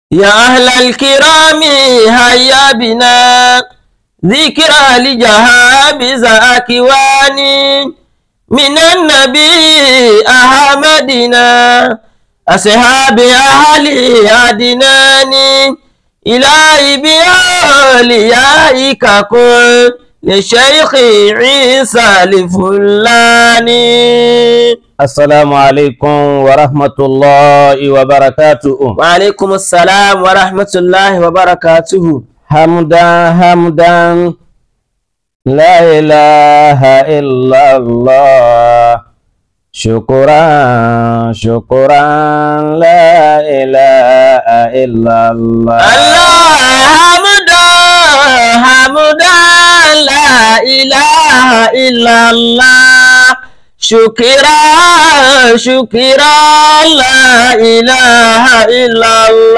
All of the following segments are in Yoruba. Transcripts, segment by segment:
يا أهل الكرام هيا بنا ذكرى لجهاب زاكواني من النبي أحمدنا أصحاب أهل أدناني إلهي بأوليائك كن لشيخ عيسى الفلاني السلام عليكم ورحمة الله وبركاته وعليكم السلام ورحمة الله وبركاته حمدا حمدا لا إله إلا الله شكرا شكرا لا إله إلا الله الله حمدا حمدا لا إله إلا الله شكرا شكرا لا إله إلا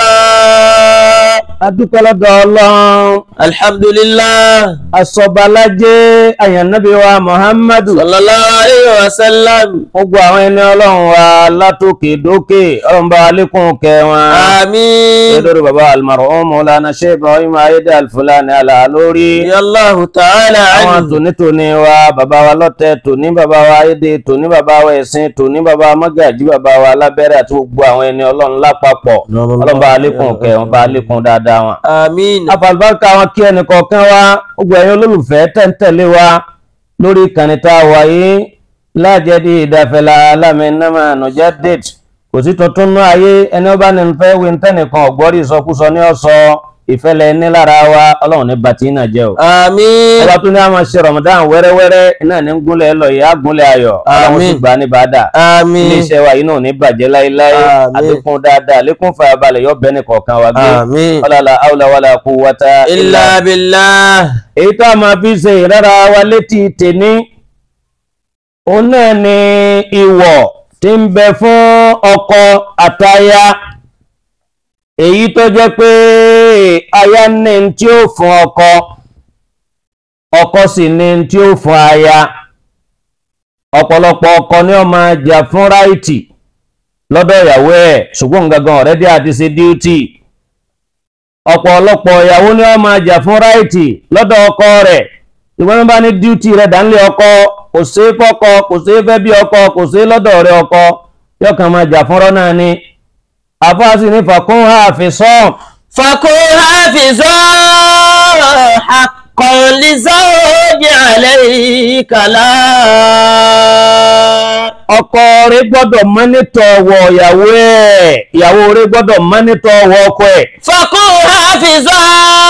الله adúpẹ́ lọ́dọ̀ ọlọ́run الحمد لله asọ̀balájẹ́ àyànnábí wa muhammadu صلى الله عليه وسلم gbogbo àwọn ẹni ọlọ́run wa látòkè dókè ọlọ́run bá alékún kẹ wọn آمين lórí baba almarhum Maulana Sheikh Ibrahim ayédè alfulani alalórí رضي الله تعالى àwọn عنه tònítòní wa bàbá wa lọ́tẹ̀ tòní bàbá wa ayédè tòní bàbá wa ẹ̀sìn tòní bàbá wa mọ́gàjí bàbá wa alábẹ́rẹ́ àti gbogbo àwọn ẹni ọlọ́run lápapọ̀ ọlọ́run bá alékún kẹ wọn bá alékún dáadáa wọn آمين afàlùbáríkà wọn kí ẹnì kọ̀ọ̀kan wa gbogbo ẹ̀yin olólùfẹ́ tẹ̀ǹtẹ̀lé wa lórí ìkànnì tá a wà yìí lájẹ́dí ìdáfẹ́lá alámẹ́nàmà nọjá date kò sí tuntun náà ayé ẹni ọba ní fẹ́ wí tẹ́nìkan ọ̀gbọ́rí ìsọkúsọ ní ọ̀sọ́ ìfẹ́lẹ̀ ní lára wa ọlọ́run ní bàtí náà jẹ́ o. آمين ọba tó ní àwọn ṣe Ramadan wẹ́rẹ́wẹ́rẹ́ iná ní gúnlẹ̀ lọ yìí á gúnlẹ̀ ayọ̀ ọlọ́run sì Àmín. gbà ní bàdà آمين iléeṣẹ́ wa yìí náà ò ní bàjẹ́ láéláé Àmín. àlékún dáadáa àlékún fàyàbalẹ̀ yọ bẹ́ẹ̀ ní kọ̀ọ̀kan wa gbé آمين ọlọ́la àwùlà wàlà kú wọ́tá إلا بالله èyí tó a máa fi ṣe ìrẹ́ra wa létí tèní òun náà ni ìwọ̀ tí ń bẹ fún ọkọ àtaya èyí tó jẹ́ pé aya ní n tí ó fún ọkọ ọkọ sì ní n tí ó fún aya ọ̀pọ̀lọpọ̀ ọkọ ni ó máa jà fún ráìtì lọ́dọ̀ ìyàwó ẹ̀ ṣùgbọ́n gangan ọ̀rẹ́dí àti ṣe díútì ọ̀pọ̀lọpọ̀ ìyàwó ni wọ́n máa jà fún ráìtì lọ́dọ̀ ọkọ rẹ̀ ìwọ́n bá ní díútì rẹ̀ dánlé ọkọ kò sí fọ́kọ kò sí fẹ́ bí ọkọ kò sí lọ́dọ̀ rẹ̀ ọkọ yóò kàn máa jà fúnrọ́ náà ni àfáàsì ní fàkún àfisàn فكن حافظا حقا لزوج عليك لا ọkọ rẹ̀ gbọ́dọ̀ mọ́nítọ̀ ọwọ́ ìyàwó ẹ̀ ìyàwó rẹ̀ gbọ́dọ̀ mọ́nítọ̀ ọwọ́ ọkọ ẹ̀ فكن حافظا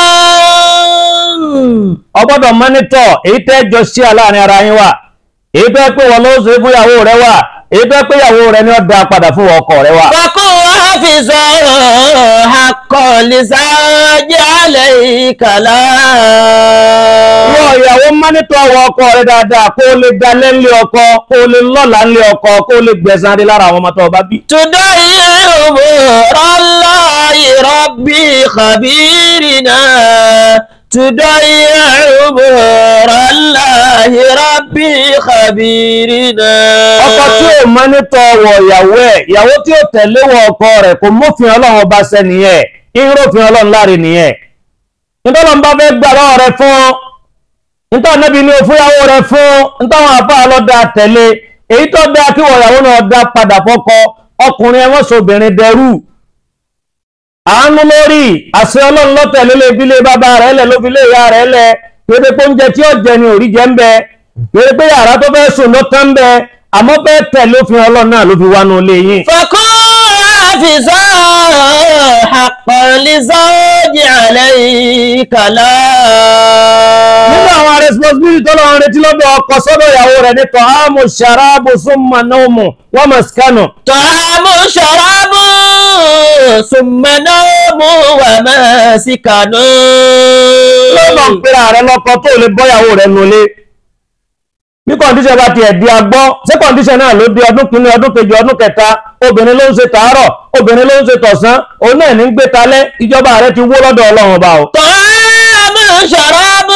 ọ gbọ́dọ̀ mọ́nítọ̀ èyí tẹ́ jọ sí aláàrin ara yín wà èyí tẹ́ pé wọ́n ló ṣe fún ìyàwó rẹ̀ wà èyí tẹ́ pé ìyàwó rẹ̀ ni ó dá padà fún ọkọ rẹ̀ wà. فكن حافظا حقا لزوج عليك لا Wọ́n ìyàwó mọ́nítọ̀ ọwọ́ ọkọ rẹ̀ dáadáa kó o lè dalẹ̀ ńlé ọkọ kó o lè lọ́la ńlé ọkọ kó o lè gbẹ̀san adé lára àwọn ọmọ tó o bá bí. تضيع أمور الله ربي خبيرنا تضيع أمور الله ربي خبيرنا Ọkọ tí ò mọ́nítọ̀ ọwọ́ ìyàwó ẹ̀ ìyàwó tí ò tẹ̀lé wọ ọkọ rẹ̀ kò mófin ọlọ́run ọba ṣẹ nìyẹn ìrófin ọlọ́run láre nìyẹn. Nítorí wọn bá fẹ́ gbà lọ́wọ́ rẹ̀ fún nítorí níbi ní òfúyàwó rẹ̀ fún nítorí wọn àbá lọ́dà tẹ̀lé èyí tó dáa kí wọ́n ìyàwó náà dá padà fọ́kọ ọkùnrin ẹ̀wọ̀n sobìnrin dẹrú àánú lórí àṣẹ ọlọ́run lọ́tẹ̀lé lè fi lé bàbá rẹ̀ lẹ̀ ló fi lé ìyá rẹ̀ lẹ̀ péré pé oúnjẹ tí ó jẹ ni òrí jẹ ń bẹ péré pé yàrá tó fẹ́ sùn ló tán ń bẹ àmọ́ fẹ́ tẹ̀lé òfin ọlọ́run náà ló fi wá nù ilé yín. فكن حافظا حقا لزوج عليك لا nínú àwọn responsibility tó lọ́wọ́ retí lọ́dọ̀ ọkọ sọ́dọ̀ ìyàwó rẹ̀ ní tọ́hámù ṣàrábù súnmọ́ náàmù wọ́n mọ̀ síkánù. طعام شراب ثم نوم ومسكن lọ́nà ń pera rẹ̀ lọ́kọ tó lè bọ́yàwó rẹ̀ nulẹ̀. bí kọ̀ǹdíṣẹ̀ bá tiẹ̀ di agbọ́ ṣé kọ̀ǹdíṣẹ̀ náà ló di ọdún kìíní ọdún kejì ọdún kẹta obìnrin ló ń ṣe tàárọ̀ obìnrin ló ń ṣe tọ̀sán òun náà ní ń gbé talẹ́ ìjọba rẹ̀ ti wó lọ́dọ̀ ọlọ́run ọba o. طعام شراب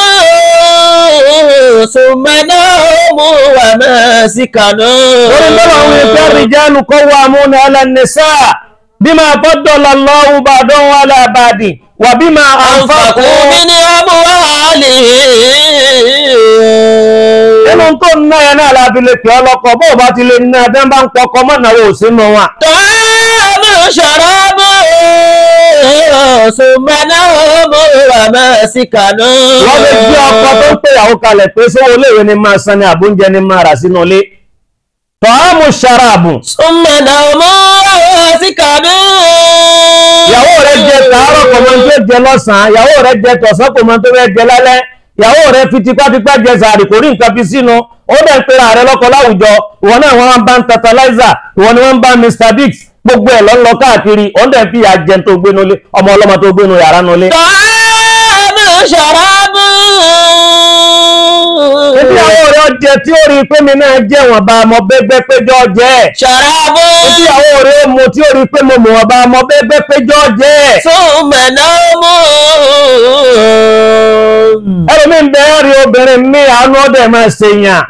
ثم نوم ومسكن orí bọ́lá àwọn ìfẹ́ rìjálù kọ́ wa múni alánẹ́sà bima faddala Allahu ba'dahum ala ba'din wa bima anfaqu أنفقوا من أموالهم nínú tó ń ná yẹn náà la fi lè pè ọ́ lọ́kọ bó o bá ti lè ná ẹ bẹ́ẹ̀ bá ń pọkọ mọ́ náà ò sínú wọn. طعام شراب ثم نوم ومسكن wọ́n lè gbé ọkọ tó ń pè ìyàwó kalẹ̀ pé sówó iléèwé ni máa san ni àbóúnjẹ ni máa rà sínú ilé. tọ́hámù ṣaraabu ثم نوم ومسكن ìyàwó rẹ jẹ tàárọ̀ kò mọ tó jẹ lọ́sàn-án ìyàwó rẹ jẹ tọ̀sán kò mọ tó fẹ́ jẹ lálẹ́ ìyàwó rẹ fi tipátipá jẹ sàárì kò rí nǹkan fi sínú ó dẹ̀ ń pera rẹ lọ́kọ láwùjọ ìwọ náà wọ́n bá ń tantalizer ìwọ ni wọ́n bá Mr Biggs gbogbo ẹ̀ lọ́ ń lọ káàkiri ó dẹ̀ ń fi ìyà jẹun tó gbénu lé ọmọ ọlọ́mọ tó gbénu yàrá nu lé. طعام شراب Ebi ìyàwó rẹ jẹ tí ó rí i pé mi náà jẹ́ wọ̀n bá ọmọ bẹ́gbẹ́ péjọ jẹ́ ẹ̀. شراب Ebi ìyàwó rẹ mu tí ó rí i pé mo mọ̀ wọ̀n bá ọmọ bẹ́gbẹ́ péjọ jẹ́ ẹ̀. ثم نوم Ẹlòmí ń bẹ rí obìnrin mi àánú ọdẹ máa ṣe yàn.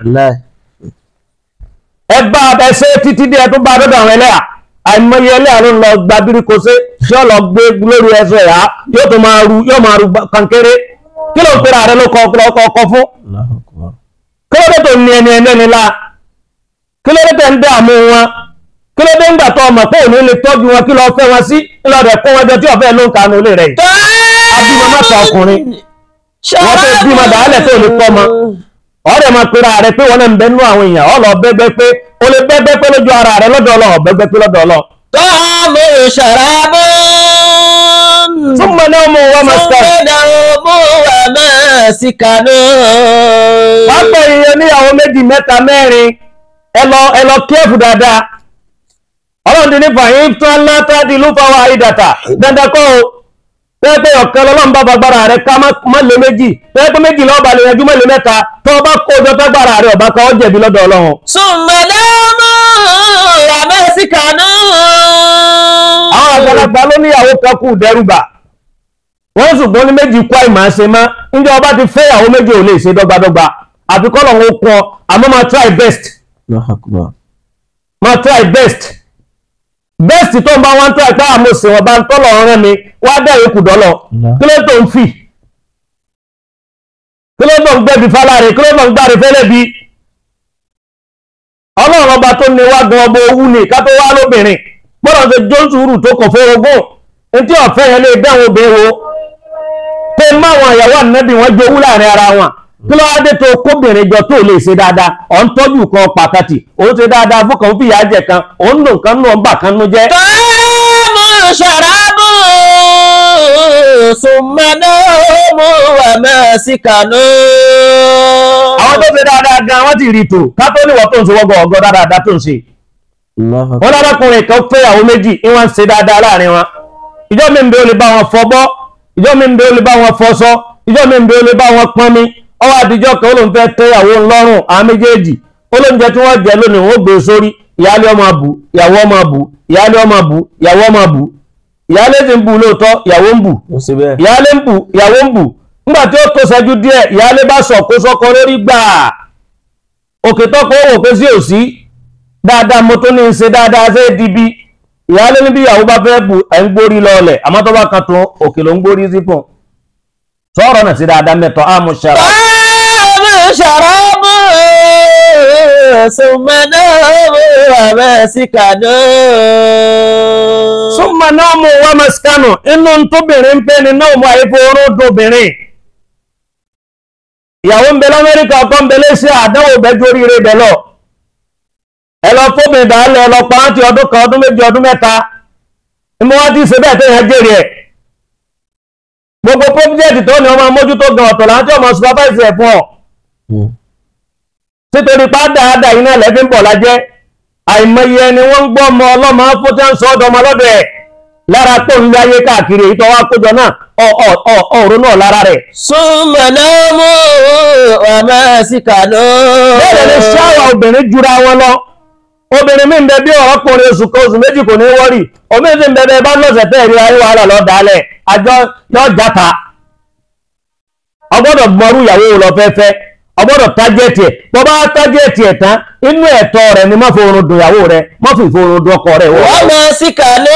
Ẹ bá ẹsẹ̀ títí dé ẹ tó bá dọ́dọ̀ àwọn ẹlẹ́yà. Àìmọye ẹlẹ́yà ló ń lọ gba bíríkó ṣe tí ó lọ gbé lórí ẹsẹ̀ ẹ̀yà yóò tó máa ru yóò máa ru kankéré. Kí ló ń pera rẹ ló kọ ọkọ fún? Kí ló dé tó ní ẹni ẹlẹ́ni la? Kí ló dé tẹ̀ ń dààmú wọn? Kí ló dé ń gbà tó ọmọ pé òní lè tọ́jú wọn kí lọ fẹ́ wọn sí? Kí lọ rẹ̀ kó wọn jọ tí ọ̀fẹ́ ló ń kanu ilé rẹ̀ yìí. Abímọ mẹ́ta ọkùnrin. Wọ́n tó bímọ dàálẹ̀ tó lè kọ́ ọmọ. ọ̀rẹ́ máa pera rẹ pé wọn náà ń bẹ nú àwọn èèyàn ọ lọ bẹgbẹ pé o lè bẹgbẹ pé lójú ara rẹ lọ́dọ̀ Ọlọ́run bẹgbẹ pé lọ́dọ̀ Ọlọ́run. طعام شراب súnmọ́ náà mú wọn máa sọ. ثم نوم ومسكن wọ́n pè é níyàwó méjì mẹ́ta mẹ́rin ẹ lọ ẹ lọ kíẹ́fù dáadáa. Ọlọ́run ti ní fàyín tán látàdí ló fọwọ́ àìdàtà dandan kọ́ o. bẹ́ẹ̀ pé ọ̀kan lọ́lọ́run bá fagbára rẹ ká má lé méjì bẹ́ẹ̀ pé méjì lọ́ọ́ balẹ̀ yanjú mẹ́lẹ̀ mẹ́ta tó o bá kó o jọ tágbára rẹ ọ̀bá kan ó jẹ̀bi lọ́dọ̀ Ọlọ́run. ثم نوم ومسكن àwọn àgbàlagbà ló níyàwó kan kù dẹ́rùbà wọ́n ṣùgbọ́n ní méjì kọ́ ìmọ̀ ṣe mọ́ níjẹ́ ọba ti fẹ́ ìyàwó méjì ò lè ṣe dọ́gbadọ́gba àfi kọ́ lọ́wọ́ kún ọ àmọ́ máa try best máa try best best tó ń bá wọn try pé àmọ́ sè wọ́n bá ń tọ́lọ̀ ọ̀rẹ́ mi wá dẹ̀ yókù dọ́lọ̀ kí ló tó ń fì kí ló tó ń gbẹ́bi fáláre kí ló tó ń gbáre fẹ́lẹ́ bí ọlọ́run ọba tó ní wá gan ọba owú ni ká tó wá lóbìnrin gbọ́dọ̀ ṣe jónsùúrù tó kọ̀ fórogún etí ọ̀fẹ́ yẹn lè dáhùn obìnrin wo pé máwọn ìyàwó ànábì wọn jowú láàrin ara wọn kí ló wá dé tó kóbìnrin jọ tó lè ṣe dáadáa ọ̀ ń tọ́jú kan pàtàkì òun ṣe dáadáa fún kan ó fìyà jẹ kan òun lò nǹkan nù ọ̀nbà kan nù jẹ́. طعام شراب ثم نوم ومسكن àwọn tó ṣe dáadáa gan wọ́n ti rí tò ká tó níwọ̀ tó ń ṣe wọ́gọ̀ ọ̀gọ́ dáadáa tó ń ṣe. wọ́n lárakùnrin kan fẹ́ àwọn méjì ní wọ́n ń ṣe dáadáa láàrin wọn ìjọ mi ń bẹ ó lè bá wọn fọbọ́ ìjọ mi ń bẹ ó lè bá wọn fọṣọ ìjọ mi ń bẹ ó lè bá wọn pọnmi ọwọ́ àdìjọ́ kan ó lóun fẹ́ tẹ́ ìyàwó ńlọ́rùn àwọn méjèèjì olóúnjẹ tí wọ́n jẹ lónìí wọ́n gbé sórí ìyáálé ọmọ bù ìyàwó ọmọ bù ìyáálé ọmọ bù ìyàwó ọmọ bù ìyáálé ti ń bù lóòótọ́ ìyàwó ń bù ìyáálé ń bù ìyàwó ń bù nígbà tí ó tó ṣẹ́jú díẹ̀ ìyáálé bá sọ kó sọ́kọ lórí gbà òkè tọ́kọ ó wò pé sí òsí dáadáa mo tó ní í ṣe dáadáa ṣe é di bí ìyáálé níbi ìyàwó bá fẹ́ bù ẹ̀ ń gbórí lọ́ọ̀lẹ̀ àmọ́ tó bá kan tó òkè ló ń gbórí sí fún un sọ̀rọ̀ náà sí dáadáa mẹ́tọ́ àmúṣara. طعام شراب ثم نوم ومسكن súnmọ́ náà mú wá mẹ́sìkánù inú tóbìnrin ń pè ní náà mú àyíkó oró dóbìnrin ìyàwó ń bẹ lamẹ́ríkà ọkọ ń bẹ lẹ́sẹ̀ àdánwò bẹ́jú oríire bẹ̀ lọ ẹ lọ fóbìnrin dàálẹ̀ ẹ lọ pa á ti ọdún kan ọdún méjì ọdún mẹ́ta ìmọ̀ wá ti ṣe bẹ́ẹ̀ tó yẹn jèrè ẹ̀ gbogbo pọ́píjẹ́tì tó ní ọmọ mójútó gan ọ̀tọ̀ láti ọmọ supervise ẹ̀ fún ọ títorí pàdáàdà iná lẹ́bí ń bọ̀ lájẹ́ àìmọye ẹni wọ́n ń gbọ́ ọmọ ọlọ́mọ fótẹ́ ń sọ ọ́dọ̀ ọmọ lọ́dọ̀ ẹ̀ lára pò ń lé ayé káàkiri èyí tó wá kójọ náà ọ̀rọ̀ náà lára rẹ̀ ثم نوم ومسكن bẹ́ẹ̀ ni ṣáwà obìnrin jura wọn lọ obìnrin mi ń bẹ bí ọ̀rọ̀kùnrin oṣù kan oṣù méjì kò ní wọ́rì omi ti ń bẹ bẹ bá lọ́sẹ̀ tẹ́ ìrí ayé wàhálà lọ dálẹ̀ àjọ yọ játa ọgbọ́dọ̀ gbọ́rú ìyàwó lọ fẹ́fẹ́ ọgbọ́dọ̀ tájẹ́ẹ̀tì ẹ̀ bọ́ bá tájẹ́ẹ̀tì ẹ̀ tán inú ẹ̀tọ́ rẹ̀ ni má fi oorun dùn ìyàwó rẹ̀ má fi ìforun dùn ọkọ rẹ̀ wọ́n. wọ́n máa sí kànú.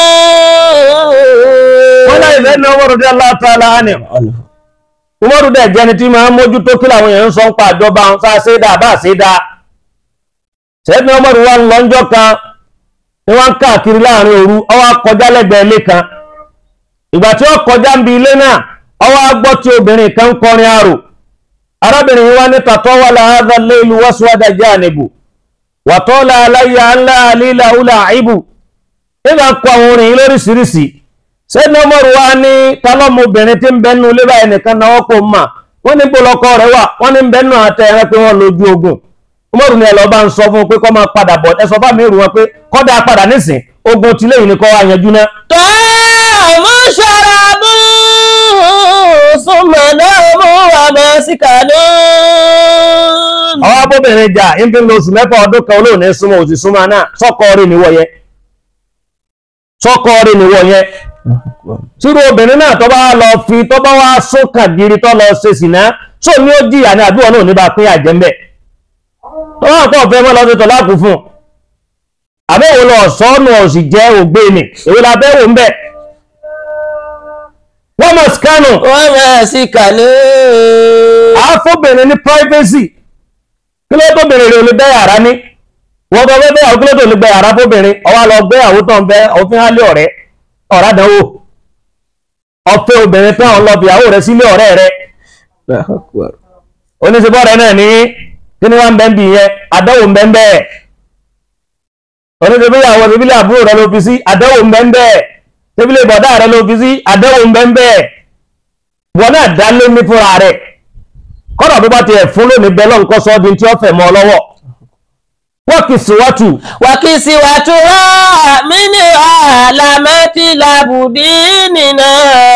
wọ́n láyé fẹ́ ní ọmọdé aláta aláhánì umaru dẹ̀ jẹ́ni tí máa ń mójútó kí làwọn èèyàn ń sọ ń pa àjọba ń sá ṣe dáa bá ṣe dáa sẹ́ni umaru wa ń lọ́njọ́ kan ni wọ́n ń káàkiri láàrin òru ọwọ́ kọjá lẹ́gbẹ̀ẹ́ ilé kan ìgbà tí ó kọjá ń bi ilé náà ọwọ́ agbọ́ tí obìnrin kan ń kọrin àrò arábìnrin yìí wá ní tàtọ́ wà láhàdà lélu wọ́sùwádà jẹ́ ànìbù wàtọ́lá aláyà ńlá àlílà ùlà àìbù nígbà kọ àwọn orin yìí lóríṣiríṣi sẹ́ni ọmọrù wa ní tálọ́mọbìnrin tí ń bẹ nínú ilé báyìí nìkan náà kò mà wọ́n ní gbọ́lọ́kọ rẹ̀ wà wọ́n ní bẹ́ẹ̀ náà tẹ ẹ̀rẹ́ pé wọ́n lójú ogun ọmọrù ni ẹ̀lọ́ bá ń sọ fún un pé kọ́ máa padà bọ̀ ẹ sọ fáwọn èrò wọn pé kọ́dà padà nísìn ogun tí lẹ́yìn ni kọ́ wa yanjú náà. tọ́ mú ṣarabu súnmọ́ náà mú wà máa sí kànú. àwọn abóbìnrin jà ń fi lo oṣù mẹ́fà ọdún kan olóòní súnmọ́ òsì súnmọ́ náà sọ́kọ rí níwọ̀ yẹn sọ́kọ rí níwọ̀ yẹn tírú obìnrin náà tó bá lọ fi tó bá wá sókà gírí tó lọ ṣe sìná tó ní ó jìyà ní àdúrà náà ní bá pín àjẹ́ ń bẹ̀ tó wà pọ̀ fẹ́ mọ́ lọ sí tọ́láàkù fún un àbẹ́wò lọ sọ́nù ọ̀sì jẹ́ ògbé ni èwo la bẹ́wò ń bẹ̀ wọ́n mọ̀ skánù wọ́n máa sí kànú. àáfóbìnrin ní privacy kí ló tó bèrè rẹ̀ olè bẹ́ yàrá ní wọ́n bọ́ bẹ́ bẹ́yàwó kí ló tó lè gbẹ yàrá fóbìnrin ọwá lọ gbéyàwó tó ń bẹ òfin hálé ọ̀rẹ́ ọ̀rá dánwò ọ̀fẹ́ obìnrin tán ọ̀n lọ fìyàwó rẹ̀ sílé ọ̀rẹ́ rẹ̀ oníṣẹ́bọ̀ rẹ̀ náà ní kí ni wọ́n ń bẹ́ ń bì yẹn àdánwò ń bẹ́ ń bẹ́ẹ̀ oníṣẹ́bíyàwó ìbílẹ̀ àbúrò rẹ̀ ló fi sí àdánwò ń bẹ́ ń bẹ́ẹ̀ ìbílẹ̀ bọ̀dá rẹ̀ ló fi sí àdánwò ń bẹ́ ń bẹ́ẹ̀ wọn náà dá lé ní fúnra rẹ̀ kọ́nà bí bá ti ẹ̀ fún lónìí bẹ́ẹ̀ lọ́n kọ́ sọ́ọ́dún tí ó fẹ̀ mọ́ ọ lọ́wọ́ wọ́n kì í síwájú wàkìsì wàtúrà mí ní àlámẹ́tì làbùdí nìna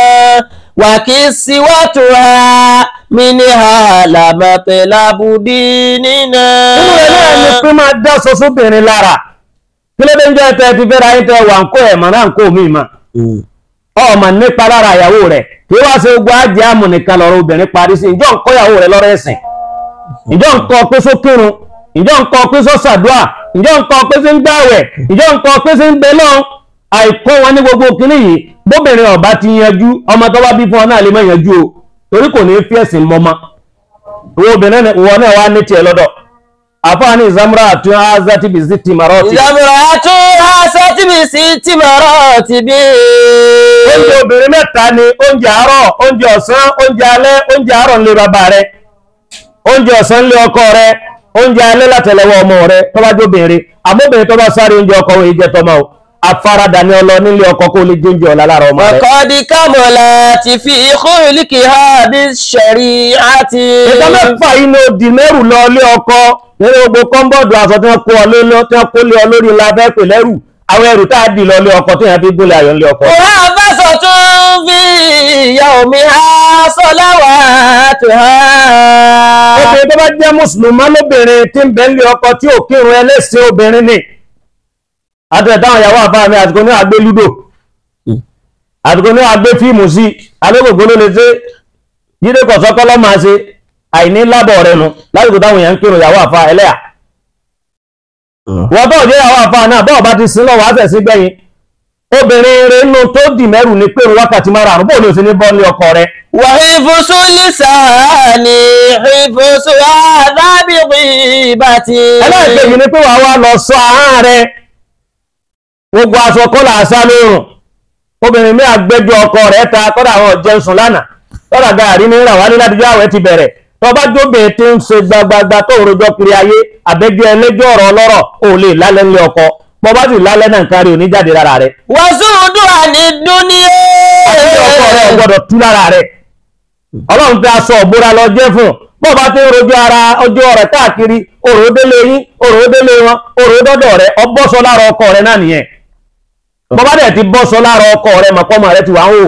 wàkìsì wàtúrà mí ní àlámẹ́tì làbùdí nìna. nínú ẹ̀ náà ni pé máa dá sọ sóbìnrin lára kí ló dé ń jẹ́ tẹ́ ti fẹ́ra yín tẹ́ wà ń kó ẹ̀ mọ̀ náà ń kó mi mà ọmọ nípa lára ìyàwó rẹ̀ kí wá ṣe gbogbo ajé àmù nìkan lọ́rọ̀ obìnrin parí sí ìjọ ń kọ́ ìyàwó rẹ̀ lọ́rọ̀ ẹ̀sìn ìjọ ń kọ́ pé só kírun ìjọ ń kọ́ pé só ṣàdúà ìjọ ń kọ́ pé sí ń gbàwẹ̀ ìjọ ń kọ́ pé sí ń bẹ náà àìkọ́ wọn ní gbogbo kínní yìí bóbìnrin ọba ti yanjú ọmọ tó bá bí fún ọ náà lè má yanjú o torí kò ní fi ẹ̀sìn mọ́mọ́ ìwọ obìnrin ìwọ náà wá ní tiẹ̀ lọ́dọ̀ àfáàní ìzámúra àti azati bìsí tìmọ̀rọ̀ ti ìjàmbá tó aṣọ tí mi sì ti mọ̀rọ̀ ti bí. oúnjẹ obìnrin mẹ́ta ni oúnjẹ àárọ̀ oúnjẹ ọ̀sán oúnjẹ alẹ́ oúnjẹ àárọ̀ ńlé bàbá rẹ oúnjẹ ọ̀sán ńlé ọkọ rẹ oúnjẹ alẹ́ látẹ̀lẹ́wọ́ ọmọ rẹ tó bá jóbìnrin àmóbìnrin tó bá sáré oúnjẹ ọkọ òye jẹ tọmọ o afárádà ni ọlọ nílé ọkọ kó lè jóúnjẹ ọ̀la lára ọmọ rẹ. ọ̀kọ́dí kámọ̀lá ti fi ìkúrìlìkì ha bí ṣẹ̀rí àti. ìtọ́ mẹ́fà yìí ni ó di mẹ́rù lọ ilé ọkọ nínú gbogbo kọ́ńbọ̀dù aṣọ tí wọ́n kó ọ lé tí wọ́n kó lé ọ lórí ńlá fẹ́ pè lẹ́rù àwọn ẹrù tá a dì lọ ilé ọkọ tí yẹn fi gbólé ayọ̀ ilé ọkọ. Òhà fẹ́sọ̀ tún fi ìyá omi ha sọ́láwà tó ha. obìnrin tó bá jẹ́ mùsùlùmá lóbìnrin tí ń bẹ nílé ọkọ tí ò kírun ẹlẹ́sìn obìnrin ni àtẹ̀táwọn ìyàwó àfáà mi àtìkò ní àgbé lúdò àtìkò ní àgbé fíìmù sí alógbògbò ló lè ṣe jíde kọ̀sọ́kọ́lọ́ máa ṣe àìní lábọ̀ rẹ̀ nu lásìkò táwọn èèyàn ń kírun ìyàwó àfáà ẹlẹ́yà wọ́n tó jẹ́ ìyàwó àfáà náà bọ́ọ̀ bá ti sin lọ́wọ́ àṣẹ̀ sí gbẹ̀yìn obìnrin rẹ̀ nù tó dì mẹ́rù ní pé wákàtí márùn-ún bóò ní o sì ní bọ́ ní ọkọ rẹ̀ Wà ìfúsù lìsàánì ìfúsù àdábìrì bàtì. ẹlẹ́ẹ̀kejì ni pé wàá wá lọ sọ ahọ́n rẹ̀ gbogbo aṣọ kọ́là àṣà lóòrùn obìnrin mi àgbẹ́jọ ọkọ rẹ̀ ta kọ́dà àwọn ọ̀jẹ̀ sùn lánàá kọ́dà gàárì ní ìràwá ní ládìjọ́ àwẹ̀ ti bẹ̀rẹ̀ tọba jóbe tí ń ṣe gbagbagba tó ń rojọ́ kiri ayé àbẹ́jọ́ ẹlẹ́jọ́ ọ̀rọ̀ ọlọ́rọ̀ ò lè lálẹ́ ńlẹ̀ ọkọ bọ́bá sì lálẹ́ náà kárí òní jáde lára rẹ̀ Wàsúùdù àní dúníyé. àti ọkọ rẹ̀ ò gbọ́dọ̀ tú lára rẹ̀ ọlọ́run fi aṣọ òbúra lọ jẹ́ fún un bọ́ọ̀bá tí ń rojọ́ ara ọjọ́ rẹ̀ káàkiri òrò délé yín òrò délé wọn òrò dọ́dọ̀ rẹ̀ ọbọ́sọ lára ọkọ rẹ̀ náà nìyẹn bọ́bá dẹ̀ ti bọ́sọ lára ọkọ rẹ̀ mọ̀pọ́mọ rẹ̀ ti wà ń wò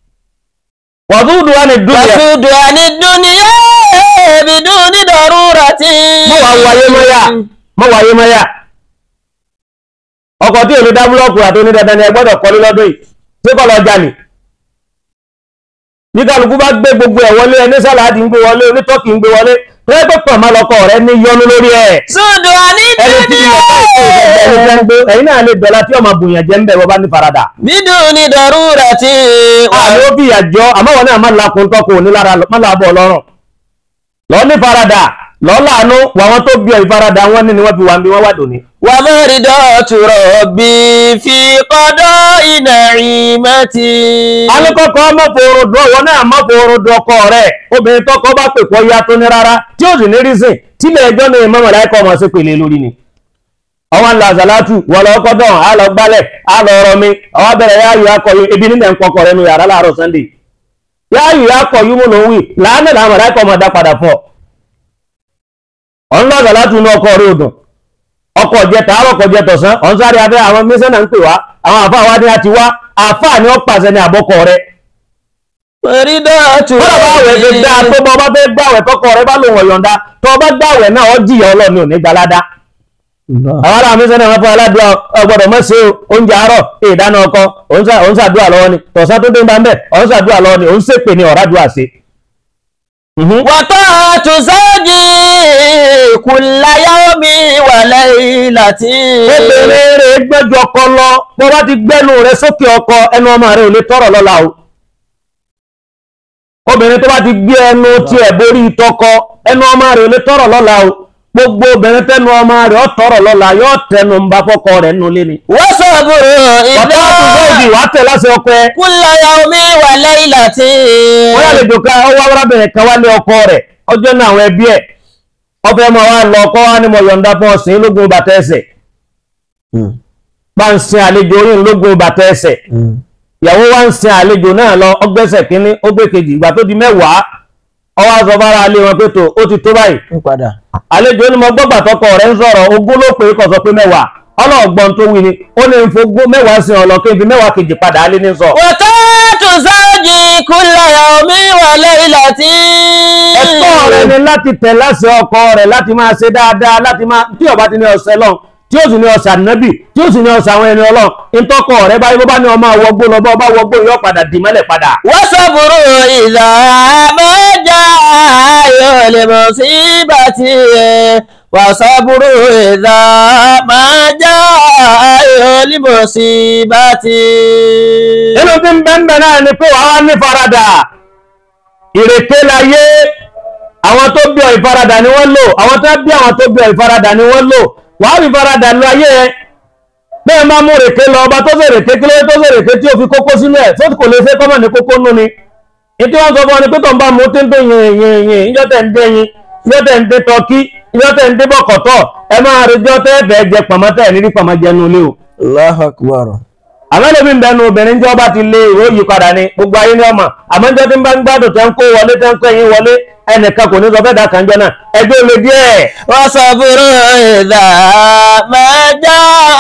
wàdúùdù wa ni dúnìyà Wàsúùdù àní dúníyé. Bìdún ní dọ̀rúra tí. mọ́ wàá wáyé mọ́yà mọ́ wáyé mọ́yà ọkọ̀ tí èlò dábúlọ́ọ̀kù àti onídandan ni ẹ gbọ́dọ̀ kọ́lé lọ́dún yìí tí kọ́ lọ jalè ní kálukú bá gbé gbogbo ẹ̀ wọlé ẹni sàláàdì ń gbé wọlé onítọ́kì ń gbé wọlé tó yẹ pé pàmò lọkọ rẹ ní yọnu lórí ẹ̀ Sùdù àní ẹni tí ilẹ̀ bá ìkó ìfẹ́ ẹni tẹ́ ń gbé ẹ̀yin náà lè dọ̀la tí ọmọ bùnyàn jẹ́ ń bẹ̀ wọ́n bá ní farada. Bídù ni dọ̀rú rẹ̀ ti wà. àmì ó bí ìyàjọ́ àmọ́ wọn náà má lakun tọ́kọ òní lára má làbọ̀ ọlọ́run. lọ ní farada lọ láàánú wà wọn tó bí ọ ìfarada wọn ní ni wọn fi wà ń bí wọn wà dòní. Wà mẹ́rin dọ̀tù rọ̀bì fi kọ́dọ̀ iná ìmẹ́tì. alẹ́kọ̀ọ́kọ́ mọ́fòrò dùn ọ̀wọ́ náà mọ́fòrò dùn ọkọ rẹ̀ obìnrin tọkọ bá pè pọ̀ ya tó ní rárá tí ó sì ní rísìn tílẹ̀ ẹjọ́ ní ìmọ̀mọ̀ láìkọ́ ọmọ sí pèlè lórí ni. ọwọ́n ńlá àzàlátù wọ́n lọ kọ́ dán á lọ gbálẹ̀ á lọ rọ mi ọwọ́ bẹ̀rẹ̀ yá yù akọ yù ebi nílẹ̀ ń pọkọ rẹ̀ nu yàrá láàárọ̀ sunday yá yù akọ yù mú ló ń wì láàánú làwọn láìkọ́ ọmọ dá padà fọ́ ọ̀n lọ àzàlátù ní ọkọ rẹ̀ odùn ọkọ̀ jẹ tààrọ̀ ọkọ̀ jẹ tọ̀sán ọ̀n sáré abẹ́ àwọn mísánà ń pè wá àwọn àfáà wá ní àti wá àfáà ni ó pàṣẹ ní àbọ́kọ̀ rẹ̀ Mẹ́rin dọ̀tù Bọ́lá bá wẹ̀ ṣe dáa tó bọ́ bá fẹ́ gbàwẹ̀ tọkọ rẹ bá lòun ọ̀yọ̀ǹda tó bá gbàwẹ̀ náà ó jìyà ọlọ́ni ò ní gbalada. Àwọn ará mi sẹ́ni àwọn fún aládùúgbò ọgbọ́dọ̀ mọ̀ sí oúnjẹ àárọ̀ ìdáná ọkọ òun ṣà- òun ṣàdúrà lọ́wọ́ ni tọ̀sán tó dé bá ń bẹ̀ òun ṣàdúrà lọ́wọ́ ni òun ṣèpè ní ọ̀rádùá ṣe. Wàtọ́ àtúnṣẹ́jì kùláyà omi wà lẹ́yìn láti. Obìnrin rẹ̀ gbẹ́jọ ọkọ lọ bó bá ti gbẹ́nu rẹ̀ sókè ọkọ ẹnu ọmọ rẹ̀ ò lè tọrọ lọ́la o. Obìnrin tó bá ti gbé ẹnu tiẹ̀ borí tọkọ ẹnu ọmọ rẹ̀ ò lè tọrọ lọ́la o. Gbogbo obìnrin tẹnu ọmọ rẹ̀ ó tọrọ lọ́la yóò tẹnu ń bá fọkọ rẹ̀ nulẹ̀ ni. Wọ́n sọ̀bùrù Bàbá ìdá. àtúnṣe wàá tẹ̀ láṣẹ ọkọ ẹ. Kùláyà omi wà lẹ́yìn láti. wọ́n yà lè jòkó ọwọ́ arábìnrin kan wálé ọkọ rẹ̀ ọjọ́ náà àwọn ẹbí ẹ̀ ọfẹ́ mọ̀ wá lọ ọkọ wá ní mo yọ̀ǹda fún ọ̀sìn lógún bàtà ẹsẹ̀ bá ń sin àlejò orí lógún bàtà ẹsẹ̀ ìyàwó wá ń sin àlejò náà lọ ọgbẹ́sẹ̀ kínní ó gbé kejì ìgbà tó di mẹ́wàá ọwọ́ aṣọ bára alé wọn pé tó ó ti tó báyìí Ń padà. àlejò ní mo gbọ́gbà tọkọ rẹ̀ ń sọ̀rọ̀ ogún ló pé kọ̀ sọ pé mẹ́wàá ọlọ́ọ̀gbọ́n tó wí ni ó ní n fogún mẹ́wàá sin ọ̀lọ́ kí n fi mẹ́wàá kejì padà alé ní sọ. Wàtọ́ àtúnṣẹ́jì kùláyà omi wà lẹ́yìn láti. ẹ̀tọ́ rẹ ni láti tẹ̀ láṣẹ ọkọ rẹ̀ láti máa ṣe dáadáa láti máa tí ó bá ti ní ọ̀sẹ̀ lọ́n tí ó sì ní ọ̀sẹ̀ ànábì tí ó sì ní ọ̀sẹ̀ àwọn ẹni ọlọ́run ìtọ́kọ rẹ̀ báyìí bó bá ní ọmọ àwọgbó lọ bá ọba wọgbó yóò padà dì mọ́lẹ̀ padà. wọ́n sọ̀bùrù ìlà mẹ́jà ayọ̀ lè mọ̀ sí bàtì ẹ̀ wọ́n sọ̀bùrù ìlà mẹ́jà ayọ̀ lè mọ̀ sí bàtì. inú tí ń bẹ́ẹ̀ náà ni pé wàá wá ní faradà ìrèké láyé àwọn tó bí ọ ìfaradà ni wọ́n lò àwọn tó bí àwọn tó bí ọ ìfaradà ni wọ́n lò wàá fi faradà lọ ayé ẹ bẹ́ẹ̀ máa mú rèké lọ ọba tó fèrèké kí ló tó fèrèké tí ó fi kókó sínú ẹ̀ tó kò lè fẹ́ kọ́mọ̀ ní kókó nú ni ìtí wọ́n sọ fún ọ ni pé tó ń bá mú tí ń tó yin yin yin ìjọ tẹ̀ ń dé yin ìjọ tẹ̀ ń dé tọkí ìjọ tẹ̀ ń dé bọ̀kọ̀tọ̀ ẹ máa rí ìjọ tẹ́ fẹ́ jẹ pàmò tẹ̀ ní rí pàmò jẹnu ilé o Allahu Akbar. àwọn ẹlòmíì ń bẹnu obìnrin tí ọba ti lé ìwé yí padà ní gbogbo ayé ní ọmọ àmọ́ níjọ́ tí ń bá ń gbádùn tẹ́ ń kó wọlé tẹ́ ń kó ẹyin wọlé ẹnìkan kò ní sọ fẹ́ dàkà ńjọ náà ẹgbẹ́ olè díẹ̀ wọ́n sọ̀bùrù ìlà mẹ́jà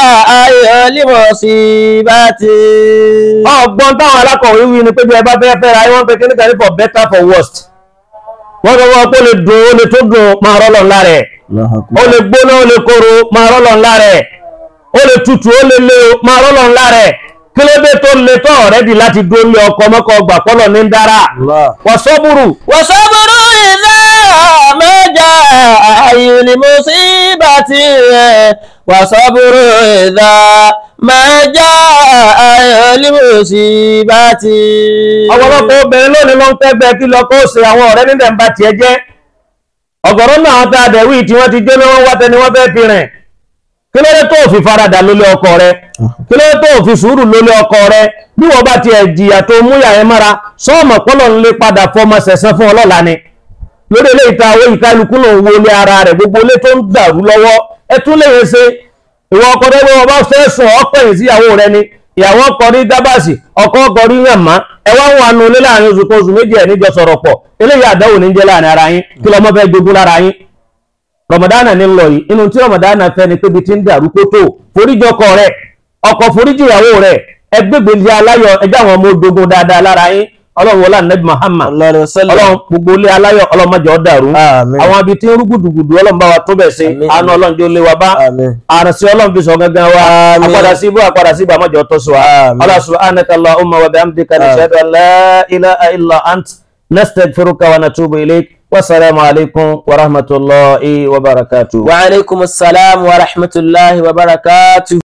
ayọ̀ lè mọ̀ sí bàtì. ọgbọ́n táwọn alákọ̀wé wí ni pé bí ẹ bá fẹ́ fẹ́ ra ẹ wọ́n pe kíníkà ní for better for worst wọ́n sọ wọ́n pé ó lè dùn ó lè tó dùn máa rọ́lọ̀ ńlá rẹ̀ ó lè gbóná ó lè kóró máa rọ́lọ̀ ńlá rẹ̀ ó lè tutù ó lè lé o máa rọ́lọ̀ ńlá rẹ̀ kí ló dé tó le tó ọ̀rẹ́dì láti dúró lé ọkọ̀ mọ́kọ̀ ọgbà pọ́lọ̀ ní ń dára wọ́n sọ́bùrù wọ́n sọ̀bùrù ìlà mẹ́jà ayọ̀ lè mọ̀ sí bàtì. wọ́n sọ̀bùrù ìlà mẹ́jà ayọ̀ lè mọ̀ sí bàtì. ọ̀pọ̀lọpọ̀ obìnrin lónìí ló ń tẹ́gbẹ́ kí lọ kó ṣe àwọn ọ̀rẹ́ nílẹ̀ ń bá tiẹ̀ jẹ́ ọ̀gọ̀rọ̀ náà àwọn tá a dẹ̀ wí tí wọ́n ti jóná wọn wá tẹni wọ́n fẹ́ fi rìn kí ló dé tó fi faradà lólé ọkọ rẹ kí ló dé tó fi sùúrù lólé ọkọ rẹ bí wọ́n bá tiẹ̀ jìyà tó múyà ẹ mára sọ́ọ̀mọ̀ pọ́lọ̀ ń lé padà fọmọ sẹ̀sán fún ọlọ́la ni lórí ilé ìta owó ìkálukú ló ń wo ilé ara rẹ̀ gbogbo ilé tó ń dàrú lọ́wọ́ ẹ tún lè yẹn ṣe ìwọ ọkọ rẹ bí wọn bá fẹ́ sùn ọpẹyìn síyàwó rẹ ni ìyàwó ọkọ rí dábàsì ọkọ ọkọ rí yànmá ẹ wá ń wà nù ilé láàrin oṣù kan oṣù méjì ẹ níjọ sọ̀rọ̀ pọ̀ eléyìí àdáwò ní jẹ́ láàrin ara yín kí lọmọ fẹ́ jogún lára yín rọmọdánà ní lọ yìí inú tí rọmọdánà fẹ́ ni pé bí ti ń dàrú kó tó foríjì ọkọ rẹ ọkọ foríjì ìyàwó rẹ ẹgbẹgbẹlẹ aláyọ̀ ẹjẹ àwọn ọmọ odogun dáadáa lára yín Ọlọ́run wọlé anabi Muhammad Ọlọ́run gbogbo ilé aláyọ̀ Ọlọ́run má jẹ́ ó dàrú Àmín. àwọn ibi tí ń rú gùdùgùdù Ọlọ́run bá wa tó bẹ̀ sí Àmín. àánú Ọlọ́run jẹ́ ó lé wa bá Àmín. àrùnsí Ọlọ́run fi sọ gangan wa Àmín. àpadà sí ibú àpadà sí ibú àmọ́jọ́ tó sọ wa Àmín. Allah subhanaka Allahumma wa bihamdika nashhadu an la ilaha illa ant nastaghfiruka wa natubu ilayk wasalaamu alaykum wa rahmatulahi wa barakatuh. wa aleykum salaam wa rahmatulahi wa barakatuh.